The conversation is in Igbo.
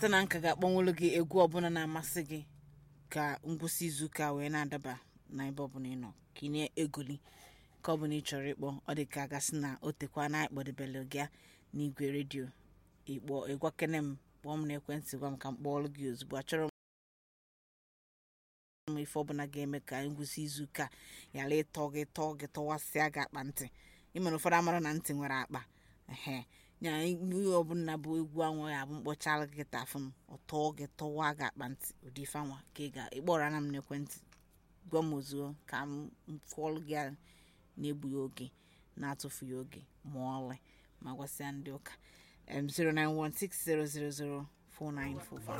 cheta na nka ga-akpọnwụlụ gị egwu ọbụla na-amasị gị ka ngwụsị izuụka wee na-adaba na ebe ọbụla ị nọ ka ị na-egoli ka ọbụla ị chọrọ ịkpọ ọ dị ka a gasị na o tekwa na ịkpọdebele gị n'igwe redio ịkpọ ịgwakene m kpọọ m n'ekwentị gwa m ka m kpọọlụ gị ozugbo achọrọ m ife ọbụla ga-eme ka ngwụsị izuụka ghara ịtọ gị tọọ gị tọwasịa gị akpa ntị ịmere ụfọdụ amara na ntị nwere akpa ehe nya ihe ọbụla bụ egwu anwa ya bụ mkpọchala gị tafụ m ọtọ gị tọwa gị akpa ntị ụdị ife anwa ka ị ga ịkpọrọ ana m n'ekwentị gwa m ozugbo ka m fụọlụ gị ya na-egbughị oge na-atụfughị oge ma ọlị ma gwasịa ndị ụka em 09160004945